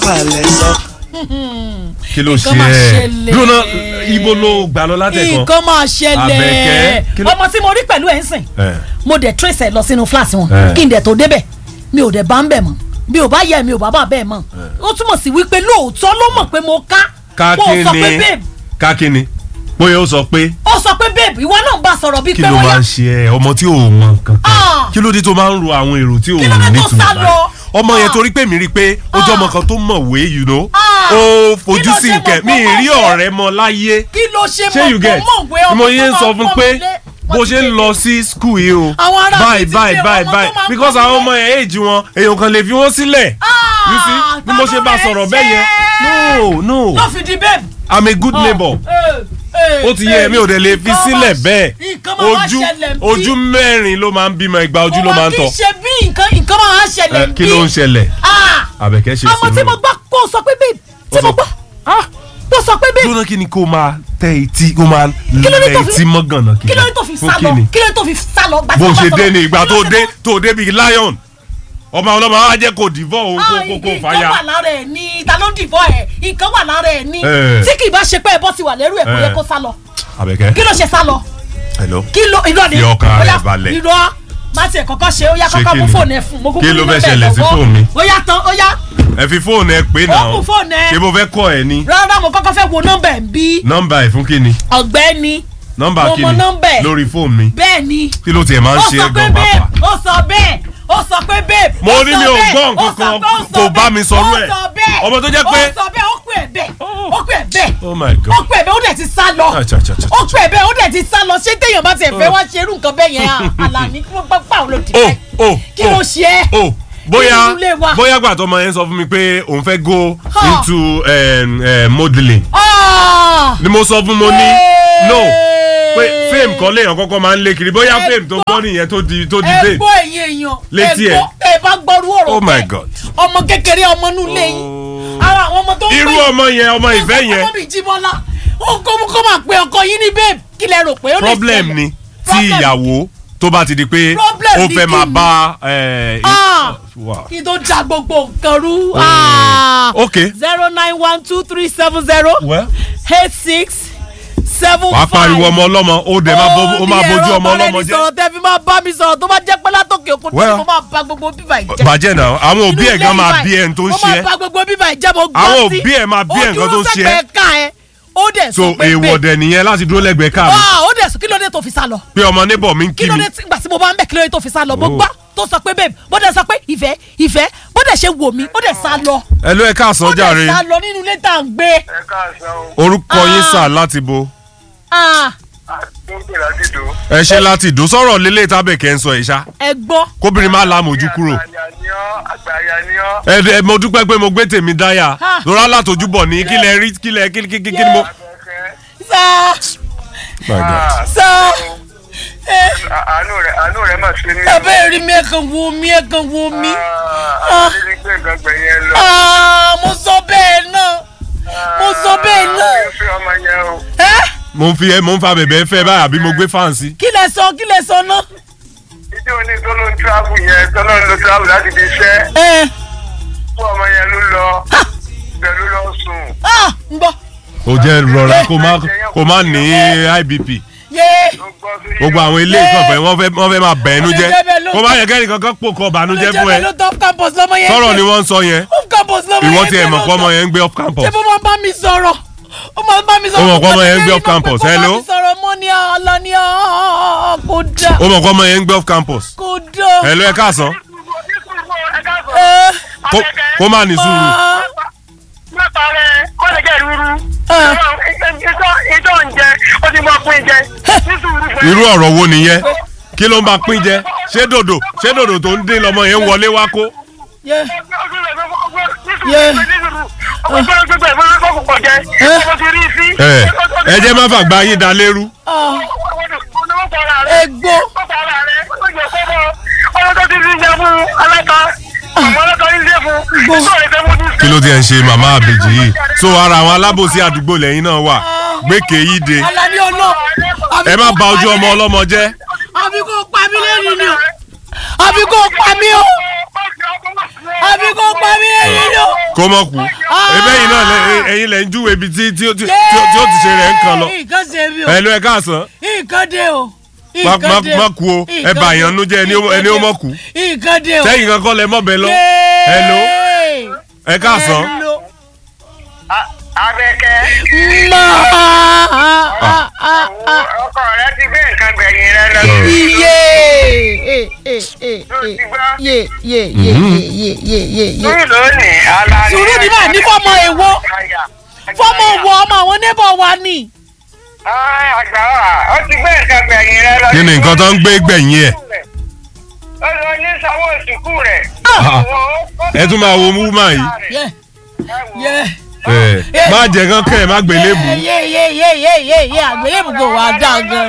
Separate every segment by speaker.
Speaker 1: palẹ̀ sọ.
Speaker 2: kí ló ṣe
Speaker 3: Nǹkan máa
Speaker 2: ẹ
Speaker 3: ṣẹlẹ̀.
Speaker 2: dúró náà ibo ló gbà lọ látẹ̀kọ́.
Speaker 3: nǹkan máa ṣẹlẹ̀
Speaker 2: Àbẹ̀kẹ́, kí ló-
Speaker 3: ọmọ tí mo rí pẹ̀lú ẹ̀ ń sìn
Speaker 2: ẹ
Speaker 3: mo dẹ̀ trace ẹ̀ lọ sínú fúláàsì wọn
Speaker 2: Eh.
Speaker 3: kí n dẹ̀ tó débẹ̀ mi ò dẹ̀ bá ń bẹ̀ mọ́ mi ò bá yẹ mi ò bá bà bẹ́ẹ̀ mọ́ ó túmọ̀ sí wípé lóòótọ́ ló mọ̀ pé mo ká
Speaker 2: ká
Speaker 3: mo sọ pé
Speaker 2: kíni
Speaker 3: babe
Speaker 2: ká kíni bóyá ó sọ pé
Speaker 3: ó sọ pé babe ìwọ náà ń bá sọ̀rọ̀ bíi
Speaker 2: kí
Speaker 3: pé
Speaker 2: ló
Speaker 3: wọ́n
Speaker 2: máa
Speaker 3: yá
Speaker 2: ń ṣe ẹ ọmọ tí ò mọ nǹkan kan
Speaker 3: Ah.
Speaker 2: kí ló dé tó máa ń ro àwọn èrò tí ò
Speaker 3: Kí ló dé
Speaker 2: ní
Speaker 3: tó
Speaker 2: ìtumọ̀
Speaker 3: sá
Speaker 2: báyìí
Speaker 3: lọ?
Speaker 2: ọmọ yẹn
Speaker 3: Ah.
Speaker 2: torí pé mi rí i pé ó jẹ́
Speaker 3: Ah.
Speaker 2: ọmọ kan tó mọ̀wé you know
Speaker 3: Ah.
Speaker 2: ó
Speaker 3: Kí
Speaker 2: fojú
Speaker 3: ló
Speaker 2: sí
Speaker 3: ṣe
Speaker 2: nkẹ́
Speaker 3: mọ̀
Speaker 2: mi ì
Speaker 3: pé
Speaker 2: rí
Speaker 3: mọ̀wé?
Speaker 2: ọ̀rẹ́ mọ láyé
Speaker 3: kí ló ṣe
Speaker 2: ṣé you
Speaker 3: mọ̀
Speaker 2: get
Speaker 3: tó mọ̀wé
Speaker 2: ni
Speaker 3: ọmọ
Speaker 2: mo yẹn ń
Speaker 3: tó
Speaker 2: sọ
Speaker 3: máa
Speaker 2: fún
Speaker 3: pọ́n
Speaker 2: pé
Speaker 3: mi lé?
Speaker 2: bó
Speaker 3: Wọ́n ti
Speaker 2: ṣe ń
Speaker 3: dé.
Speaker 2: lọ sí skul yìí o
Speaker 3: Àwọn ará
Speaker 2: báyìí
Speaker 3: mi ti
Speaker 2: báyìí
Speaker 3: dé,
Speaker 2: báyìí
Speaker 3: ọmọ tó
Speaker 2: báyìí
Speaker 3: máa ń
Speaker 2: because
Speaker 3: pọ́n mi
Speaker 2: àwọn
Speaker 3: lé.
Speaker 2: ọmọ ẹ̀ èjì wọn èèyàn kan lè fi wọ́n sílẹ̀ you see
Speaker 3: Ah,
Speaker 2: bí mo ṣe bá
Speaker 3: ta ló
Speaker 2: sọ̀rọ̀
Speaker 3: rẹ̀
Speaker 2: bẹ́ẹ̀ yẹn no no
Speaker 3: ló fi di babe.
Speaker 2: i'm a good neighbor ó ti yẹ mi ò dẹ̀ lè fi sílẹ̀ bẹ́ẹ̀ ojú ojú mẹ́rin ló máa ń bímọ ìgbà ojú ló máa ń tọ̀
Speaker 3: kì í ṣe bí nǹkan nǹkan máa ń ṣẹlẹ̀
Speaker 2: Ẹ, kí ló ń ṣẹlẹ̀
Speaker 3: Ah,
Speaker 2: àbẹ̀kẹ́ ṣe
Speaker 3: ọmọ tí mo
Speaker 2: sùúrù
Speaker 3: gbọ́ kó o sọ pé babe tí
Speaker 2: Ó
Speaker 3: mo
Speaker 2: sọ-
Speaker 3: gbọ́ kó o sọ pé babe
Speaker 2: dúró kí ni kó máa tẹ etí kó máa
Speaker 3: Kí ló dé
Speaker 2: lẹ
Speaker 3: tó fi-
Speaker 2: etí mọ́ gànà
Speaker 3: kí ló dé tó fi
Speaker 2: Fún
Speaker 3: sá
Speaker 2: kí
Speaker 3: lọ
Speaker 2: ni?
Speaker 3: kí ló dé tó fi sá lọ gbà tí
Speaker 2: bó
Speaker 3: mo bá
Speaker 2: ṣe
Speaker 3: sọ̀rọ̀.
Speaker 2: dé ni ìgbà
Speaker 3: Kí
Speaker 2: tó
Speaker 3: ló ṣe
Speaker 2: dé
Speaker 3: mọ̀?
Speaker 2: tó dé bíi lion ọmọ ọlọ́mọ á jẹ́ kó dìvọ́ òun kó
Speaker 3: Ah,
Speaker 2: kó kó
Speaker 3: nǹkan
Speaker 2: fàyà
Speaker 3: wà lára ẹ̀ ní ta ló ń dìbò ẹ̀ nǹkan wà lára ẹ̀ ní
Speaker 2: Eh.
Speaker 3: tí kì í bá ṣe pé ẹbọ ti wà lẹ́rù ẹ̀ kò
Speaker 2: Eh.
Speaker 3: yẹ kó sá lọ
Speaker 2: àbẹ̀kẹ́
Speaker 3: kí ló ṣe sá lọ
Speaker 2: hello
Speaker 3: kí ló irọ́ ni
Speaker 2: Fi ọkàn
Speaker 3: Ó
Speaker 2: rẹ̀
Speaker 3: yá,
Speaker 2: balẹ̀.
Speaker 3: irọ́ má tiẹ̀ kọ́kọ́ ṣe ó yá
Speaker 2: Ṣé
Speaker 3: kọ́kọ́
Speaker 2: kí
Speaker 3: mú
Speaker 2: ni?
Speaker 3: fóònù ẹ̀ fún mo kúkú
Speaker 2: Kí ló
Speaker 3: ní
Speaker 2: fẹ́
Speaker 3: nọ́mbà ẹ̀
Speaker 2: ṣẹlẹ̀ sí
Speaker 3: lọ́wọ́.
Speaker 2: fóònù mi?
Speaker 3: ó yá tán ó yá
Speaker 2: ẹ fi fóònù ẹ pé náà
Speaker 3: mú fóònù ẹ.
Speaker 2: ṣé mo fẹ́ kọ́ ẹ ní
Speaker 3: rárá mo kọ́kọ́ fẹ́ wo nọ́mbà ẹ̀ ń bí
Speaker 2: nọ́mbà ẹ fún kí ni
Speaker 3: ọ̀gbẹ́ni
Speaker 2: nọ́mbà
Speaker 3: Mo
Speaker 2: kí
Speaker 3: mọ
Speaker 2: ni
Speaker 3: nọ́mbà ẹ̀.
Speaker 2: lórí fóònù mi
Speaker 3: bẹ́ẹ̀ ni
Speaker 2: kí ló tiẹ̀ máa ń
Speaker 3: ó
Speaker 2: ṣe
Speaker 3: sọ
Speaker 2: é
Speaker 3: pé
Speaker 2: gan
Speaker 3: babe
Speaker 2: pàpà
Speaker 3: ó sọ bẹ́ẹ̀ ó sọ pé babe
Speaker 2: Mo
Speaker 3: ó
Speaker 2: ní
Speaker 3: sọ
Speaker 2: mi ò
Speaker 3: bẹ́ẹ̀,
Speaker 2: gbọ́
Speaker 3: ó
Speaker 2: nǹkan
Speaker 3: sọ
Speaker 2: kan,
Speaker 3: pé ó sọ
Speaker 2: kò bá
Speaker 3: bẹ́ẹ̀,
Speaker 2: mi sọrú ẹ̀.
Speaker 3: ó sọ bẹ́ẹ̀
Speaker 2: Ọmọ tó jẹ́ pé-
Speaker 3: ó sọ bẹ́ẹ̀ ó pè é bẹ́ẹ̀ ó pè é bẹ́ẹ̀
Speaker 2: oh my
Speaker 3: ó
Speaker 2: god
Speaker 3: pè é bẹ́ẹ̀ ó dẹ̀ ti sá lọ
Speaker 2: Acha, acha, acha,
Speaker 3: ó pè é bẹ́ẹ̀ ó dẹ̀ ti sá lọ ṣé téèyàn bá tiẹ̀ fẹ́ wá ṣe irú nǹkan bẹ́ẹ̀ yẹn à àlàní kí wọ́n gbọ́ pàwọn ló ti
Speaker 2: oh
Speaker 3: fẹ́
Speaker 2: oh
Speaker 3: kí ló ṣe é
Speaker 2: oh bóyá
Speaker 3: Nínú ilé wa.
Speaker 2: bóyá gbà tó ọmọ yẹn sọ fún mi pé òun fẹ́ go
Speaker 3: Ha.
Speaker 2: into um, um, modeling
Speaker 3: Ah!
Speaker 2: ni mo sọ fún mo ní no pé
Speaker 3: Hey!
Speaker 2: fame kan léèyàn kọ́kọ́ máa ń lé kiri bóyá fame tó gbọ́ nìyẹn tó di tó di
Speaker 3: ẹ
Speaker 2: fame
Speaker 3: gbọ́ ẹ̀yin èèyàn
Speaker 2: Létí
Speaker 3: ẹ
Speaker 2: ẹ̀.
Speaker 3: gbọ́ ẹ bá gbọ́rú ọ̀rọ̀
Speaker 2: Oh my
Speaker 3: bẹ́ẹ̀.
Speaker 2: God.
Speaker 3: ọmọ kékeré ọmọ inú ilé yín ara àwọn ọmọ tó ń
Speaker 2: irú
Speaker 3: pè-
Speaker 2: ọmọ yẹn ọmọ ìfẹ́ yẹn
Speaker 3: ọmọ bíi jíbọ́lá ó kó kó máa pe ọkọ yín ní babe kí lẹ rò pé ó lè
Speaker 2: problem
Speaker 3: ṣẹlẹ̀?
Speaker 2: ni tí
Speaker 3: Problem.
Speaker 2: ìyàwó tó bá ti di pé
Speaker 3: Problem
Speaker 2: ó
Speaker 3: ni
Speaker 2: fẹ́
Speaker 3: kí
Speaker 2: máa
Speaker 3: ni?
Speaker 2: bá ẹ,
Speaker 3: Ah!
Speaker 2: Wow.
Speaker 3: kí tó da gbogbo nǹkan rú.
Speaker 2: ok
Speaker 3: zero nine one two three seven zero
Speaker 2: well
Speaker 3: eight six seven
Speaker 2: wàá
Speaker 3: five.
Speaker 2: pariwo ọmọ ọlọ́mọ ó dẹ̀ máa bo- ó máa bójú ọmọ ọlọ́mọ jẹ́
Speaker 3: sọ̀rọ̀ tẹ́ fi máa bá mi sọ̀rọ̀ tó bá jẹ́ pé látòkè òkun tí
Speaker 2: Well.
Speaker 3: mo máa ba gbogbo bíbà ìjẹ́.
Speaker 2: bàjẹ́ náà àwọn òbí
Speaker 3: Inú
Speaker 2: ẹ̀
Speaker 3: ilé
Speaker 2: gan máa
Speaker 3: yìí
Speaker 2: bí ẹni tó ń
Speaker 3: mo
Speaker 2: ṣe
Speaker 3: máa
Speaker 2: ẹ́
Speaker 3: ba gbogbo bíbà ìjẹ́ mo gbọ́
Speaker 2: Àwọn
Speaker 3: sí.
Speaker 2: òbí ẹ̀ máa bí ẹ̀ nǹkan tó ń ṣe ẹ́.
Speaker 3: ó dúró sẹ́gbẹ̀ẹ́ ká ẹ̀ ó dẹ̀
Speaker 2: so
Speaker 3: sọ pé
Speaker 2: èèwọ̀
Speaker 3: babe
Speaker 2: dẹ̀ nìyẹn láti dúró lẹ́gbẹ̀ẹ́ káàmì
Speaker 3: Ah, ó dẹ̀ sọ kí ló dé tó fi sá lọ
Speaker 2: pé ọmọ níbọ̀ mi ń
Speaker 3: kí
Speaker 2: kí
Speaker 3: ló
Speaker 2: mi
Speaker 3: dé tí- ìgbà tí mo bá ń bẹ̀ kí ló dé tó fi sá lọ mo
Speaker 2: Oh.
Speaker 3: gbọ́ tó sọ pé babe bó dẹ̀ sọ pé ìfẹ́ ìfẹ́ bó dẹ̀ ṣe wò mí ó dẹ̀ sá lọ
Speaker 2: ẹ ló ẹ káàsán
Speaker 3: ó dẹ̀
Speaker 2: jàre
Speaker 3: sá lọ nínú ilé tá à ń gbé
Speaker 4: ẹ káàsán o
Speaker 2: orúkọ yín
Speaker 3: Ah.
Speaker 2: sà láti bo
Speaker 3: Ah,
Speaker 4: tó ń pè láti dò.
Speaker 2: ẹ ṣe láti dùn sọ̀rọ̀ lélẹ̀ tábẹ̀kẹ́ ń sọ ẹ̀ ṣá
Speaker 3: ẹ gbọ́
Speaker 2: kóbìnrin má lámòjú kúrò
Speaker 4: àgbàyà ni ọ́ àgbàyà ni ọ́.
Speaker 2: ẹ ẹ mo dúpẹ́ pé mo gbé tèmi dáyà
Speaker 3: Ah.
Speaker 2: lórí alátojúbọ̀ ní kílẹ̀ rí kílẹ̀ kí kí kí kí ni mo.
Speaker 4: Abẹ́kẹ́.
Speaker 3: sá
Speaker 2: My God.
Speaker 4: Ah,
Speaker 3: sá ẹ
Speaker 4: à- àánú rẹ̀ àánú rẹ̀ mà ṣe mí.
Speaker 3: abẹ́ rí mi ẹ̀kan wo mi ẹ̀kan wo mi
Speaker 4: Ah, àti ní pé nǹkan gbẹ̀yìn lọ.
Speaker 3: Ah, mo sọ bẹ́ẹ̀ náà mo sọ bẹ́ẹ̀ náà.
Speaker 4: mi ò fi ọmọ yẹn o.
Speaker 3: ẹ
Speaker 2: mo ń fi ẹ mo ń fa bẹ̀bẹ̀ fẹ́ báyà bí mo gbé fáǹsì.
Speaker 3: kí lẹ sọ kí lẹ sọ náà.
Speaker 4: ìdí òní tó ló ń travel yẹn tó ló ń lo travel láti fi iṣẹ́
Speaker 3: ẹ
Speaker 4: fún ọmọ yẹn ló lọ bẹ́ẹ̀ ló lọ sùn.
Speaker 3: ah ń gbọ́
Speaker 2: ó jẹ́ rọra kó má kó má ní IBP
Speaker 3: yé
Speaker 4: ló gbọ́ sí
Speaker 2: gbogbo àwọn ilé ìkànfẹ́ wọ́n fẹ́ wọ́n fẹ́ máa bẹ̀ ẹnu jẹ́
Speaker 3: Ó lè jẹ́ bẹ́ẹ̀ ló-
Speaker 2: kó má yẹ kẹ́ni kankan pò kọ́ bànújẹ́ fún ẹ
Speaker 3: ló top campus lọ́mọ yẹn
Speaker 2: sọ̀rọ̀
Speaker 3: gbé.
Speaker 2: ni wọ́n ń sọ yẹn
Speaker 3: off campus lọ́mọ yẹn
Speaker 2: ìwọ
Speaker 3: gbé
Speaker 2: tiẹ̀ mọ̀
Speaker 3: lọ́tọ̀.
Speaker 2: pé ọmọ yẹn ń gbé off campus
Speaker 3: ṣé bó máa bá mi sọ̀rọ̀ ó máa bá mi sọ̀rọ̀
Speaker 2: Ó mọ̀ pé ọmọ yẹn ń gbé
Speaker 3: Kò
Speaker 2: off campus,
Speaker 3: mọ̀ pé
Speaker 2: hello?
Speaker 3: kò bá mi sọ̀rọ̀ mọ́ ní àlọ́ ní ọ̀ kò dà
Speaker 2: ó mọ̀ pé ọmọ yẹn ń gbé off campus
Speaker 3: kò dà.
Speaker 2: ẹ ló ẹ káàsán
Speaker 3: ẹ
Speaker 2: kó kó má ní sùúrù
Speaker 3: máa
Speaker 4: mẹ́ta rẹ̀ kọ́ lè jẹ́ ìrúurú.
Speaker 3: Ah.
Speaker 4: ìjọ ń jẹ ó ti mọ pín jẹ ní sùúrù fún ẹ.
Speaker 2: irú ọ̀rọ̀ wo nìyẹn kí ló ń bá pín jẹ ṣé dòdò ṣé dòdò tó ń dín lọmọ yẹn ń wọlé wá kó
Speaker 3: yé
Speaker 2: ẹ ẹ jẹ́ má fàgbà yín da lérú
Speaker 3: ah ẹ gbọ́
Speaker 2: kí ló ti ẹ̀ ń ṣe màmá àbèjì yìí so ara àwọn alábòsí àdúgbò lẹ́yìn náà wà gbèkè yìí de
Speaker 3: Alani ọlọ́
Speaker 2: ẹ má ba ojú ọmọ ọlọ́mọ jẹ́
Speaker 3: àbí kò pa mí lẹ́nu ni o àbí kò pa mí o àbí kò pa mí ẹyin ló.
Speaker 2: kó mọ̀ kú ebe yìí náà lẹ- ẹ̀yin lẹ̀ ń júwe ibi tí tí ó ti tí ó- tí ó ti ṣe rẹ̀ ń kan lọ
Speaker 3: nǹkan ṣe mí o
Speaker 2: ẹ ló ẹ káàsán
Speaker 3: nǹkan dé o.
Speaker 2: má
Speaker 3: nǹkan
Speaker 2: má
Speaker 3: dé
Speaker 2: má kú o ẹ bà yàn nú jẹ́ ẹni ó- ẹni ó mọ̀ kú
Speaker 3: nǹkan dé o.
Speaker 2: sẹ́yìn kankan lẹ mọ̀ bẹ́ẹ̀ lọ ẹ ló ẹ káàsán
Speaker 3: Hello.
Speaker 4: abẹ́kẹ́
Speaker 3: Ma. Ah, ah, ah.
Speaker 4: ọkọ rẹ ti gbé nǹkan gbẹ̀yìn rẹ lọ.
Speaker 3: Iye. Eh, eh, eh, eh. Ye, ye, ye, ye, ye, ye, ye, ye.
Speaker 4: sùúrù lónìí ala ni.
Speaker 3: Sùúrù ni máa ní fọ́mọ èwo. Fọ́mọ wo ọmọ àwọn neighbor wa ni.
Speaker 4: Ẹ, àgbà wa ó ti gbé nǹkan gbẹ̀yìn rẹ lọ.
Speaker 2: kí ni nǹkan tó ń gbé gbẹ̀yìn ẹ̀
Speaker 4: ó lọ ní sanwó ìsìnkú rẹ̀.
Speaker 2: Ah. ẹ tún máa wo wúmà yìí
Speaker 3: Ye, ye.
Speaker 2: ẹ má jẹ kán kẹ́ ẹ má gbélé bù
Speaker 3: Ye, ye, ye, ye, ye, ye. Àgbélébù kò wá dá gan.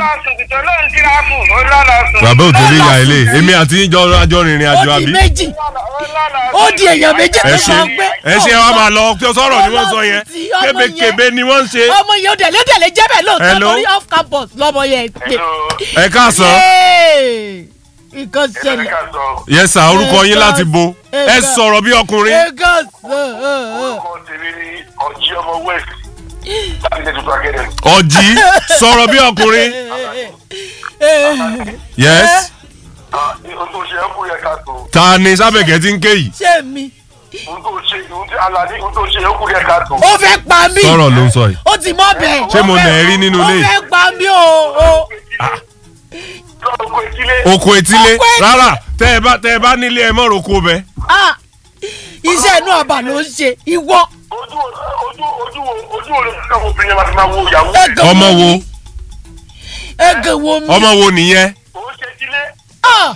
Speaker 2: bàbá ò tẹ̀lé ìyá ilé èmi àti yín jọ àjọ rìnrìn àjò
Speaker 3: Ó di
Speaker 2: àbí
Speaker 3: méjì. Ó di èèyàn méjì tó
Speaker 2: ẹ
Speaker 3: máa
Speaker 2: ṣe
Speaker 3: ń gbé.
Speaker 2: ẹ ṣe wa máa lọ tí ó sọ̀rọ̀ ni wọ́n sọ yẹn
Speaker 3: Ọmọ yẹn.
Speaker 2: kébékébé ni wọ́n ń ṣe
Speaker 3: Ọmọ yẹn ó dẹ̀lé dẹ̀lé jẹ́ bẹ́ẹ̀ lóòótọ́
Speaker 2: Hello.
Speaker 3: torí off campus lọ́mọ yẹn pè.
Speaker 2: ẹ káàsán
Speaker 3: Yéè. Nǹkan ṣẹlẹ̀.
Speaker 2: yẹ sà orúkọ yín láti bo ẹ sọ̀rọ̀ bí ọkùnrin
Speaker 3: Nǹkan ṣẹlẹ̀.
Speaker 2: ọ̀jì sọ̀rọ̀ bí ọkùnrin yes ta ni sábẹ̀kẹ́ ti ń ké yìí
Speaker 3: Ṣé mi? Ó fẹ́ pa mí.
Speaker 2: sọ̀rọ̀ ló ń sọ yìí
Speaker 3: Ó ti mọ́ bẹ́ẹ̀.
Speaker 2: Ṣé mo nà ẹ́ rí nínú ilé
Speaker 3: Ó
Speaker 2: yìí?
Speaker 3: fẹ́ pa mí o. o.
Speaker 2: oko etílé
Speaker 3: Oko etí-
Speaker 2: rárá tẹ ẹ bá tẹ ẹ bá nílé ẹ mọ̀ roko bẹ
Speaker 3: Ah, Iṣẹ́ inú ọba ló ń ṣe. Ìwọ. Ẹ̀gàn
Speaker 2: ọmọ wo
Speaker 3: mi. Ẹ̀gàn wo mi.
Speaker 2: ọmọ wo nìyẹn
Speaker 3: Ah,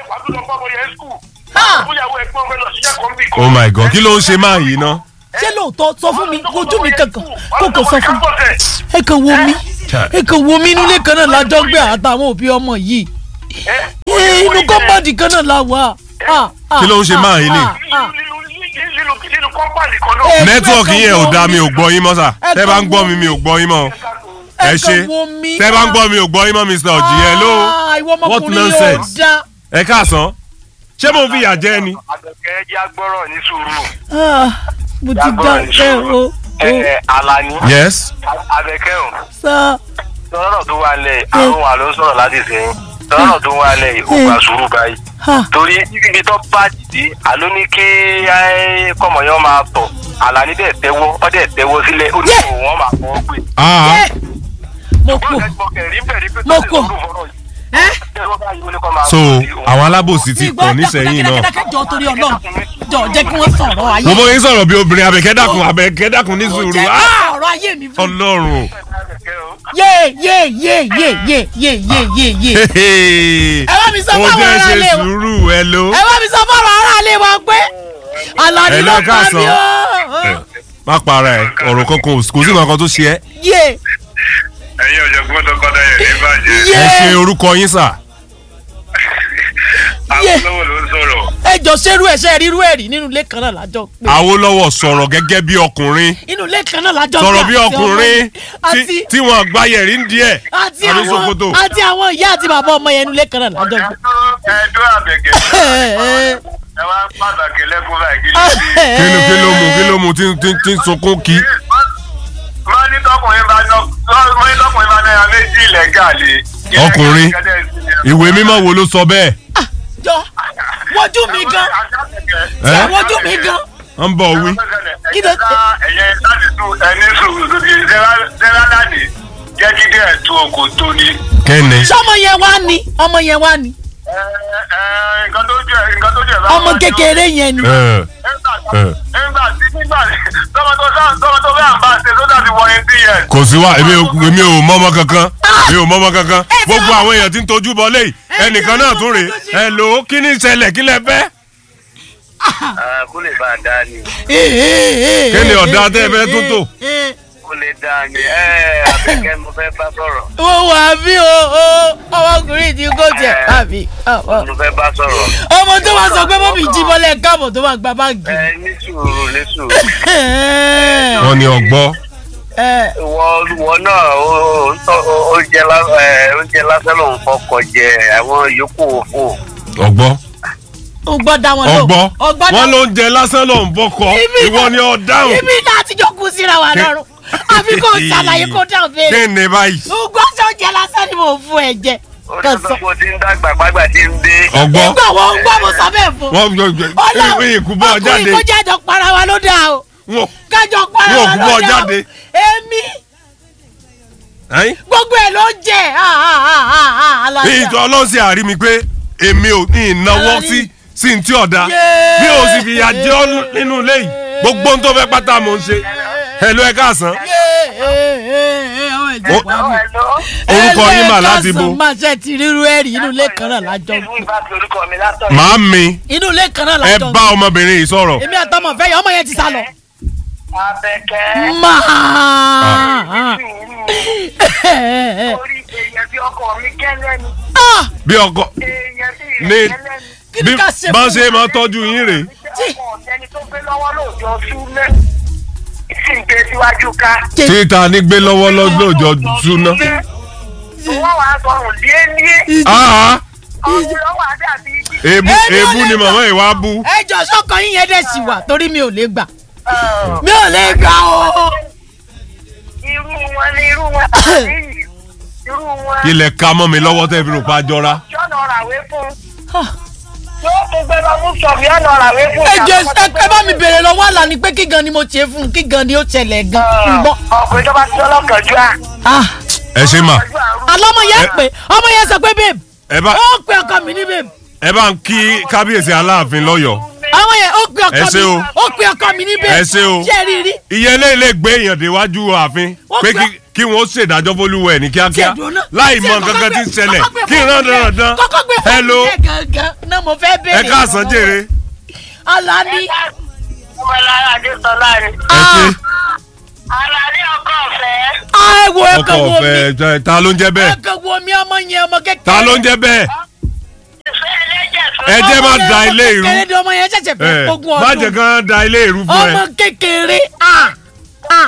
Speaker 3: ah.
Speaker 2: oh my god kí ló ń ṣe máa yìí ná
Speaker 3: Ṣé lóòótọ́ sọ fún mi ojú mi kankan kó kò sọ fún mi. Ẹ̀gàn wo mi. Ẹ̀gàn wo mi inú ilé kan náà lájọ́ gbé àtàwọn òbí ọmọ yìí. Ẹ, Inú kọ́mpáàdì kan náà la wà. Ah, ah,
Speaker 2: Kí ló ń ṣe máa yìí ni?
Speaker 3: ah, ah.
Speaker 2: nẹ́tíwọ̀kì yẹn ò dáa mi ò gbọ́ yín mọ́ sà tẹ́ bá ń gbọ́ mi mi ò gbọ́ yín mọ́ ẹ ṣe
Speaker 3: Ẹ̀gàn wo mi.
Speaker 2: tẹ́ bá ń gbọ́ mi ò gbọ́ yín mọ́ mr ọ̀jì hello
Speaker 3: Ah, ìwọ
Speaker 2: what
Speaker 3: ọmọkùnrin yóò
Speaker 2: nonsense
Speaker 3: dá.
Speaker 2: ẹ káàsán ṣé mo fi ìyà jẹ ni
Speaker 4: Àbẹ̀kẹ́ jẹ́ agbọ́rọ̀ ní sùúrù.
Speaker 3: Ah, mo ti dá ẹ o. o
Speaker 4: Ẹ Alani.
Speaker 2: yes
Speaker 4: Àbẹ̀kẹ́ o.
Speaker 3: sá.
Speaker 4: Sọ̀rọ̀ tó wà lẹ̀ àrùn wà ló ń sọ̀rọ̀ láti sẹ́yìn. Sọ̀rọ̀ tó wà lẹ̀ ò gbà sùúrù báyìí.
Speaker 3: Ah,
Speaker 4: Torí ibi tó bá dìde, àló ní kí kọ̀mọ̀yán máa tọ̀. Àlàní dẹ̀ tẹ́wọ́, ó dẹ̀ tẹ́wọ́ sílẹ̀, ó ní
Speaker 3: Yeah.
Speaker 4: kò wọ́n máa fọwọ́ pè.
Speaker 2: ah
Speaker 3: ẹ mo kú. Mo kò. Ẹ
Speaker 2: so àwọn alábòsí ti
Speaker 3: ìgbọ́
Speaker 2: pọ̀ nísẹ̀yìn náà
Speaker 3: dákẹ́dákẹ́ jọ torí ọlọ́run jọ jẹ́ kí wọ́n sọ̀rọ̀ ayé.
Speaker 2: mo bọ́ yín sọ̀rọ̀ bí obìnrin abẹ́kẹ́ dákun abẹ́kẹ́ dákun ní sùúrù
Speaker 3: jẹ́ kí
Speaker 2: ah
Speaker 3: wọ́n sọ̀rọ̀ ayé mi fún mi.
Speaker 2: ọlọ́run
Speaker 3: yé yé yé yé yé yé yé yé yé. Ẹ bá mi sọ
Speaker 2: ó
Speaker 3: fún àwọn
Speaker 2: jẹ́
Speaker 3: ará
Speaker 2: ṣe
Speaker 3: ilé wa.
Speaker 2: sùúrù hello
Speaker 3: ẹ bá mi sọ fọ́ọ̀rọ̀ aráalé wa pé Àlàní
Speaker 2: Hello,
Speaker 3: ló pa
Speaker 2: káàsán.
Speaker 3: mí o.
Speaker 2: má para ẹ ọ̀rọ̀ kankan kò sí nǹkan tó ṣe ẹ́
Speaker 3: yé
Speaker 4: ẹ̀yin ọ̀jọ̀gbọ́n tó kọ́dá yẹn ní bàjẹ́.
Speaker 3: yé
Speaker 2: ẹ ṣe orúkọ yín sà
Speaker 3: Yeah.
Speaker 4: Awólọ́wọ̀ ló ń sọ̀rọ̀.
Speaker 3: ẹ jọ ṣerú ẹ ṣe rírú ẹ rí nínú ilé kan náà lájọ pé
Speaker 2: Awólọ́wọ̀ sọ̀rọ̀ gẹ́gẹ́ bí ọkùnrin
Speaker 3: inú ilé kan náà lájọ pé
Speaker 2: sọ̀rọ̀ bí
Speaker 3: àti ọmọ
Speaker 2: ọkùnrin
Speaker 3: yẹn. àti
Speaker 2: tí- tí wọ́n gbá yẹ̀rí ń díẹ̀
Speaker 3: àti
Speaker 2: àbí
Speaker 3: àwọn
Speaker 2: ṣòkòtò.
Speaker 3: àti àwọn ìyá àti bàbá ọmọ yẹn inú ilé kan náà lájọ pé.
Speaker 4: ẹ̀ẹ́dọ́ àbẹ̀kẹ́ ẹ wá pàtàkì lẹ́kùn báyìí kí ló dé.
Speaker 2: kí ló kí ló mu kí ló mu tí tí- tí ń sunkún kí.
Speaker 4: wọ́n ní tọkùnrin bá ná wọ́n ní tọkùnrin bá náírà méjì ilẹ̀ gàlè.
Speaker 2: Ọkùnrin. ìwé mímọ́ wo ló sọ bẹ́ẹ̀
Speaker 3: jọ wojú mi gan
Speaker 2: ẹ́
Speaker 3: ṣe wojú mi gan
Speaker 2: ń bọ̀ wí.
Speaker 3: Kí ló-
Speaker 4: ẹ̀yẹ láti tún ẹni sùúrù lórí zẹ́rálàní jẹ́ jíde ẹ̀tún òkò tó ní.
Speaker 2: kẹ́ni
Speaker 3: sọmọ yẹn wá ní ọmọ yẹn wá ní
Speaker 4: Ẹ, ẹ, nǹkan tó jẹ́ nǹkan tó jẹ́ bá
Speaker 3: ọmọ
Speaker 4: wọn jó.
Speaker 3: kékeré yẹn ni.
Speaker 2: ẹ̀, ẹ̀.
Speaker 4: nígbà tí nígbà tí tọmọ tó sáà tọmọ tó bẹ́ẹ̀ bá ṣe tó dàbí wọ ẹbí yẹn.
Speaker 2: kò sí wa èmi ò èmi ò mọ́mọ́ kankan èmi ò mọ́mọ́ kankan gbogbo àwọn èèyàn tí ń tojú bọ léyìí ẹnìkan náà tún rèé ẹ lò ó kí ni ìṣẹ̀lẹ̀ kí lẹ fẹ́.
Speaker 4: kó lè bá a dá ni
Speaker 2: kí ni ọ̀dà tẹ́ ẹ fẹ́ tún tò.
Speaker 4: kó lè dá ni ẹ àbẹ̀kẹ́ mo fẹ́ bá sọ̀rọ̀
Speaker 3: mo wà bí o o ọmọkùnrin tí kò tiẹ̀ àbí ọmọ
Speaker 4: mo fẹ́ bá sọ̀rọ̀.
Speaker 3: ọmọ tó máa sọ pé mọ́mí jí bọ́lẹ̀ káàbọ̀ tó máa gba báàgì.
Speaker 4: ẹ ní sùúrù ní sùúrù.
Speaker 2: wọ́n ní ọgbọ́
Speaker 3: Ẹ,
Speaker 4: ìwọ ìwọ náà ó ó- ó- oúnjẹ lá- ẹ, oúnjẹ lásán ló ń fọkọ jẹ àwọn yòókù òfò.
Speaker 2: ọgbọ́
Speaker 3: o gbọ́ dá wọn lò
Speaker 2: ọgbọ́
Speaker 3: ọgbọ́ dá
Speaker 2: wọn ló ń jẹ lásán ló ń bọ́kọ
Speaker 3: Ibi
Speaker 2: ìwọ
Speaker 3: náà-
Speaker 2: ni ọ dáhùn.
Speaker 3: ibi náà ti jókòó síra wa lọ́rùn àfi kò ṣàlàyé kó dáhùn béèrè
Speaker 2: kí ni báyìí.
Speaker 3: o gbọ́ sọ jẹ lásán ni mo fún ẹ jẹ
Speaker 4: ó
Speaker 3: kàn
Speaker 4: ti
Speaker 3: sọ
Speaker 4: sọ pé o ti ń dàgbà pàgbà tí ń dé.
Speaker 2: ọgbọ́
Speaker 3: nígbà wọn ń gbọ́ mo sọ bẹ́ẹ̀ fún
Speaker 2: wọn yọ
Speaker 3: Ọlọ́run,
Speaker 2: ìkúbọ̀ jáde
Speaker 3: ọkùnrin kó jájọ para wa ló dáa o
Speaker 2: wọn
Speaker 3: kájọ para
Speaker 2: Wọn ò
Speaker 3: wa
Speaker 2: gbọ́
Speaker 3: ló dáa o
Speaker 2: jáde.
Speaker 3: èmi
Speaker 2: ẹ́yìn.
Speaker 3: gbogbo ẹ̀ ló jẹ́ ah, ah, ah, ah, ah, alájà.
Speaker 2: ìjọ ọlọ́sìn àrí mi pé èmi ò ní ìnáwó
Speaker 3: Ara ní-
Speaker 2: sí sí ní tí ọ̀dà
Speaker 3: Yéé.
Speaker 2: bí o sì fi ìyà jẹ ọ́ nínú ilé yìí gbogbo ohun tó fẹ́ pátá mò ń ṣe ẹ ló ẹ káàsán
Speaker 3: Ó-
Speaker 2: orúkọ yín mà láti bo
Speaker 3: máa ṣe ti ríru ẹ̀rí inú ilé kan náà lájọ
Speaker 4: ìlú ìbátan orúkọ mi látọ̀.
Speaker 2: màá mi
Speaker 3: inú ilé kan náà
Speaker 2: ẹ
Speaker 3: lájọ
Speaker 2: bá ọmọbìnrin yìí sọ̀rọ̀
Speaker 3: èmi àtọmọ fẹ́ yọ ọmọ yẹn ti sá lọ.
Speaker 4: Abẹ́kẹ́.
Speaker 3: máa
Speaker 4: orí èèyàn bí ọkọ mi kẹ́lẹ́ ni.
Speaker 2: bí ọkọ
Speaker 4: èèyàn bí
Speaker 2: ní
Speaker 4: ìrẹ̀ kẹ́lẹ́ ni.
Speaker 3: kí
Speaker 2: bí
Speaker 3: ni ká ṣe
Speaker 2: bá
Speaker 3: fún
Speaker 2: ṣe máa tọ́jú yín rèé
Speaker 3: Tí-
Speaker 4: ọmọ ọ̀tẹ́ni tó gbé lọ́wọ́ lóòjọ́ súnlẹ̀. sì ń gbé síwájú ká.
Speaker 2: títa ní gbé lọ́wọ́ lọ́jọ́ súná.
Speaker 4: wọ́n wàá sọ̀rùn díẹ̀díẹ̀.
Speaker 2: Ah,
Speaker 4: ọ̀run lọ́wọ́ àdàbí.
Speaker 2: èébú
Speaker 3: Èmi ò
Speaker 2: èébú
Speaker 3: lè
Speaker 2: ni
Speaker 3: gbà.
Speaker 2: màmá yìí wá bú.
Speaker 3: ẹ jọ sọkàn yín yẹn dẹ̀ sì wà torí mi ò lè gbà mi ò lè gbà o.
Speaker 4: irú wọn ni irú wọn tàbí yìí. irú wọn.
Speaker 2: ilẹ̀ ka mọ́ mi lọ́wọ́ tẹ́ fi rò pa jọra.
Speaker 4: jọ́nà ràwé fún. yóò tún gbé lọ mú sọ̀bì ọ̀nà ràwé fún.
Speaker 3: ẹ jọ ẹ ẹ bá mi bèrè lọ́wọ́ àlà ni pé kí gan ni mo ṣe fún un kí gan ni ó ṣẹlẹ̀ gan n gbọ́.
Speaker 4: ọkùnrin tó bá ti lọ́kànjú à.
Speaker 3: Ah,
Speaker 2: ẹ ṣe mà
Speaker 3: àlọ́ ọmọ yẹn pè ọmọ yẹn sọ pé babe
Speaker 2: ẹ bá
Speaker 3: ó pe ọkọ mi ní babe
Speaker 2: ẹ bá ń kí kábíyèsí aláàfin lọ́yọ̀ọ́.
Speaker 3: àwọn yẹn ó pe
Speaker 2: Ẹ
Speaker 3: ọkọ
Speaker 2: ṣé
Speaker 3: mi
Speaker 2: o.
Speaker 3: ó pe ọkọ mi ní babe
Speaker 2: Ẹ ṣé o.
Speaker 3: ṣé rí rí
Speaker 2: iye eléyìí lè gbé èèyàn déwájú ààfin
Speaker 3: Wọ́n
Speaker 2: pé
Speaker 3: gbé-
Speaker 2: kí- kí wọ́n ṣèdájọ́ fólúwẹ̀ ní kíákíá
Speaker 3: Ṣèdúró náà.
Speaker 2: láì
Speaker 3: Ṣé
Speaker 2: mọ
Speaker 3: kọ́kọ́
Speaker 2: nǹkan kan tí ń
Speaker 3: gbé-
Speaker 2: ṣẹlẹ̀
Speaker 3: kọ́kọ́ gbé
Speaker 2: kí n
Speaker 3: fóònù
Speaker 2: rán
Speaker 3: yẹn-
Speaker 2: dandan
Speaker 3: kọ́kọ́ gbé fóònù
Speaker 2: hello
Speaker 3: yẹn gangan náà mo fẹ́ bèrè
Speaker 2: ẹ káàsán
Speaker 3: lọ́wọ́
Speaker 2: jèrè
Speaker 3: rẹ̀. Alani
Speaker 4: ọmọlára adéṣọlá ni.
Speaker 2: ẹ ṣe
Speaker 4: aládé ọkọ ọ̀fẹ́.
Speaker 3: ẹ wo ẹ
Speaker 2: ọkọ
Speaker 3: kàn wo mi
Speaker 2: ọ̀fẹ́ ta ló ń jẹ́
Speaker 3: ẹ
Speaker 2: bẹ́ẹ̀
Speaker 3: kàn wo mi ọmọ yẹn ọmọ kékeré
Speaker 2: ta ló ń jẹ́ bẹ́ẹ̀
Speaker 4: ìfẹ́ ẹlẹ́jẹ̀ tó.
Speaker 2: ẹ jẹ́ má
Speaker 3: Ọmọ yẹn
Speaker 2: da
Speaker 3: ọmọ
Speaker 2: ilé ìrú
Speaker 3: kékeré ni ọmọ yẹn ṣẹ̀ṣẹ̀ fẹ́
Speaker 2: ẹ
Speaker 3: ogún
Speaker 2: má jẹ́
Speaker 3: ọdún
Speaker 2: kán da ilé ìrú fún ẹ
Speaker 3: ọmọ kékeré ah ah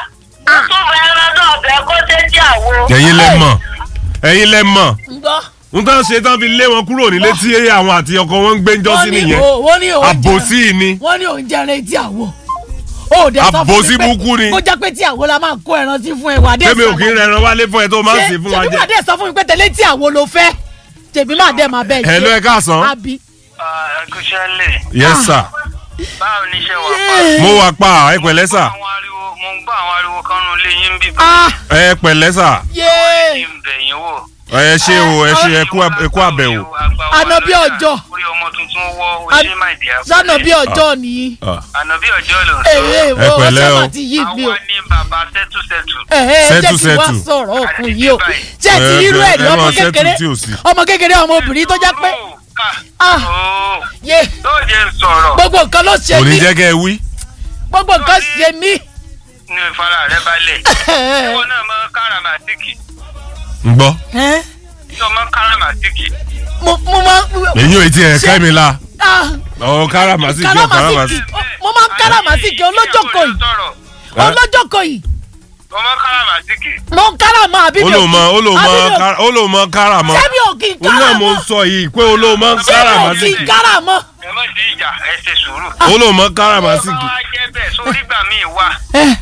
Speaker 4: tó fẹ́ ẹran náà bẹ́ẹ̀ kó dé tí àwo.
Speaker 2: ẹ̀yin lẹ mọ̀ ẹ̀yin lẹ mọ̀
Speaker 3: ń gbọ́.
Speaker 2: n tán ṣe tán fi lé wọn kúrò nílé tí àwọn àti ọkọ wọn ń gbé ń jọ́sí
Speaker 3: Wọ́n ní
Speaker 2: nìyẹn
Speaker 3: o- wọ́n ní òun
Speaker 2: àbòsí ni
Speaker 3: wọ́n ní òun jẹrẹ etí àwọ̀ ó dẹ sọ fún
Speaker 2: Àbòsí
Speaker 3: mi pé
Speaker 2: burúkú ni.
Speaker 3: kó jẹ́ pé tí àwo la máa kó ẹran sí fún ẹ wà dé
Speaker 2: tẹ́mi ò kí ń rẹran wálé fún ẹ tó máa ń sè fún wa
Speaker 3: ṣe
Speaker 2: jẹ
Speaker 3: wà dé sọ fún mi pé tẹ̀lé tí àwo ló fẹ́ tèmi máa dẹ̀ máa bẹ̀
Speaker 2: ẹ ló ẹ káàsán
Speaker 3: àbí.
Speaker 4: ẹkúṣẹ́ lè
Speaker 2: yes sir
Speaker 4: báwo ni iṣẹ́ wà pa.
Speaker 2: mo wà pa ẹ pẹ̀lẹ́ sà
Speaker 4: àwọn ariwo mo ń gbọ́ àwọn ariwo kan nù lé yín bí
Speaker 3: Ah,
Speaker 2: ẹ pẹ̀lẹ́ sà
Speaker 3: yéé.
Speaker 4: kí n bẹ̀ yín wò.
Speaker 2: ẹ ṣe o ẹ ṣe ẹ kú ẹ kú àbẹ̀wò.
Speaker 3: Ànàbí ọjọ́.
Speaker 4: orí ọmọ tuntun wọ
Speaker 3: An-
Speaker 4: oṣù máa dì á.
Speaker 3: sánà bí ọjọ́ nìyí.
Speaker 4: ànàbí ọjọ́ ló ń
Speaker 3: èyí
Speaker 4: sọ.
Speaker 3: ìwọ
Speaker 2: pẹ̀lẹ́
Speaker 3: ọ̀sẹ̀
Speaker 2: o.
Speaker 3: máa ti yí mi o.
Speaker 4: àwa ní bàbá sẹ́tùsẹ́tù.
Speaker 3: ẹ̀hẹ́
Speaker 2: Settle,
Speaker 3: jẹ́ kí wá
Speaker 2: settle.
Speaker 3: sọ̀rọ̀ ọkùn yìí o.
Speaker 4: Àti
Speaker 3: ṣé ẹ ti
Speaker 2: Ẹ,
Speaker 3: rírú ẹ̀ ní
Speaker 2: ẹ
Speaker 3: ọmọ
Speaker 2: máa settle
Speaker 3: kékeré
Speaker 2: tí ò sí.
Speaker 3: ọmọ kékeré ọmọ obìnrin tó jẹ́ pé Ah.
Speaker 4: ooo
Speaker 3: yé
Speaker 4: tó jẹ́ sọ̀rọ̀
Speaker 3: gbogbo nǹkan ló ṣe
Speaker 2: kò ní
Speaker 3: mí
Speaker 2: jẹ́ kẹ́ ẹ wí.
Speaker 3: gbogbo nǹkan ṣe mí.
Speaker 4: ní ìfara rẹ balẹ̀. ìwọ náà mọ káràmásìkì
Speaker 2: ń gbọ́
Speaker 3: Ẹ́,
Speaker 4: tó mọ káràmásìkì.
Speaker 3: mo mo máa
Speaker 2: èyí ò tí ẹ ká mi la
Speaker 3: ah,
Speaker 2: ọ̀ káràmásìkì ọ̀
Speaker 3: káràmásìkì
Speaker 2: káràmásìkì.
Speaker 3: mo máa ń káràmásìkì olójókòó yìí
Speaker 2: Ẹ́?
Speaker 3: olójókòó yìí
Speaker 4: tó mọ káràmásìkì.
Speaker 3: mo ń káràmọ́ àbí mi ò
Speaker 2: olóòmọ
Speaker 3: kí-
Speaker 2: olóòmọ
Speaker 3: àbí mi ò-
Speaker 2: ká- olóòmọ káràmọ́
Speaker 3: ṣé mi ò kí n
Speaker 2: òun náà mo ń
Speaker 3: káràmọ́
Speaker 2: sọ yìí pé olóòmọ
Speaker 3: ṣé mi ò kí
Speaker 2: káràmásìkì
Speaker 3: n káràmọ́.
Speaker 4: ẹ má di ìjà ẹ ṣe sùúrù.
Speaker 2: olóòmọ
Speaker 4: tó
Speaker 2: káràmásìkì.
Speaker 4: bá jẹ́ bẹ́ẹ̀ sórí gbà míì wà.
Speaker 3: Ẹ́,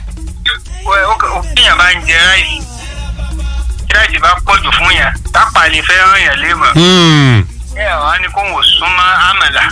Speaker 4: kíyàn bá ń jẹ ráìsì tí ráìsì bá pọ̀jù fún yàn tápà lè fẹ́ ràn yàn léèmọ̀.
Speaker 2: Hmm.
Speaker 4: ẹ wá ní kó wò súnmọ́ àmàlà.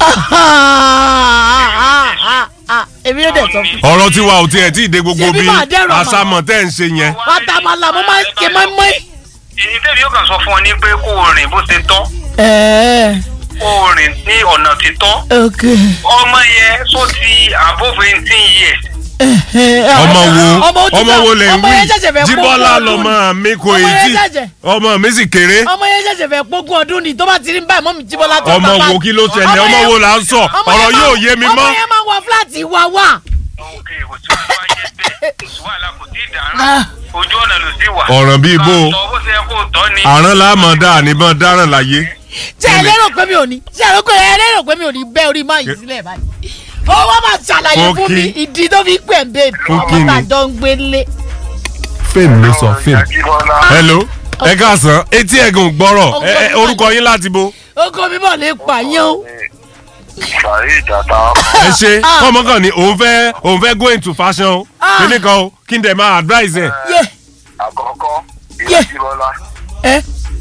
Speaker 3: èmi yóò dẹ̀ sọ fún
Speaker 2: ọ̀rọ̀ tí wa ò tiẹ̀ tí ì dé gbogbo
Speaker 3: Ṣebí
Speaker 2: bí
Speaker 3: máa dẹ́rù àmà.
Speaker 2: àsámọ̀ tẹ́ ń ṣe yẹn.
Speaker 3: pátámálà mo máa ń ṣe mọ́ínmọ́ín.
Speaker 4: èyí tẹ́lẹ̀ yóò kàn sọ fún ọ ní pé kó o rìn bó ṣe tọ́
Speaker 3: ẹ̀ẹ́
Speaker 4: kó o rìn ní ọ̀nà títọ́.
Speaker 3: ok.
Speaker 4: ọmọ yẹn tó ti above eighteen years.
Speaker 2: ọmọ wo
Speaker 3: ọmọ ó ti
Speaker 2: ọmọ
Speaker 3: fẹ́-
Speaker 2: wo lè ń
Speaker 3: ọmọ
Speaker 2: wí
Speaker 3: yẹn ṣẹ̀ṣẹ̀ fẹ́
Speaker 2: jíbọ́lá
Speaker 3: pógún ọdún
Speaker 2: lọmọ mi kò
Speaker 3: Ọmọ
Speaker 2: ì
Speaker 3: yẹn
Speaker 2: tí
Speaker 3: ṣẹ̀ṣẹ̀-
Speaker 2: ọmọ mi sì kéré
Speaker 3: ọmọ yẹn ṣẹ̀ṣẹ̀ fẹ́ pógún ọdún ni tó bá ti rí báyìí mọ́ mi jíbọ́ látọ̀
Speaker 2: ọmọ wo kí ló ṣẹlẹ̀ ọmọ wo là ń sọ ọ̀rọ̀ yóò yé mi mọ́.
Speaker 3: ọmọ yẹn máa wọ fúláàtì wa wà.
Speaker 4: ok kò tí wàá wáyé bẹ́ẹ̀ kò sí wàhálà kò tí ì dàrán
Speaker 3: Ah.
Speaker 4: ojú ọ̀nà ló sì wà.
Speaker 2: ọ̀ràn bíi bó o
Speaker 4: ká tọ́ bó ṣe yẹ kó tọ́ ni.
Speaker 2: àrán láàmọ̀ dá àníbọn dáràn láyé
Speaker 3: ṣé ẹ lérò pé mi ò ní ṣé ẹ lérò pé ẹ lérò pé mi ò ní bẹ́ orí máa yìí sílẹ̀ báyìí. ó wá máa ṣàlàyé
Speaker 2: Fún
Speaker 3: fún mi
Speaker 2: kí?
Speaker 3: ìdí tó fi pẹ̀ ń bèbí
Speaker 2: Fún kí
Speaker 3: ọmọ
Speaker 2: ni?
Speaker 3: tàjọ ń gbélé.
Speaker 2: fíìmù ló sọ fíìmù. hello ẹ káàsán etí ẹ̀gùn gbọ́rọ̀ ẹ- ẹ, orúkọ yín láti bo
Speaker 3: oko mi bọ̀ lè pààyàn o
Speaker 4: sàrí ìjàta
Speaker 2: ẹ ṣe ọmọ kan ni òun fẹ́ òun fẹ́ go into fashion o kíní kan o kí n dẹ̀ máa advise ẹ̀
Speaker 3: yé
Speaker 4: àkọ́kọ́
Speaker 3: Yeah.
Speaker 4: ìyá jíbọ́lá
Speaker 3: ẹ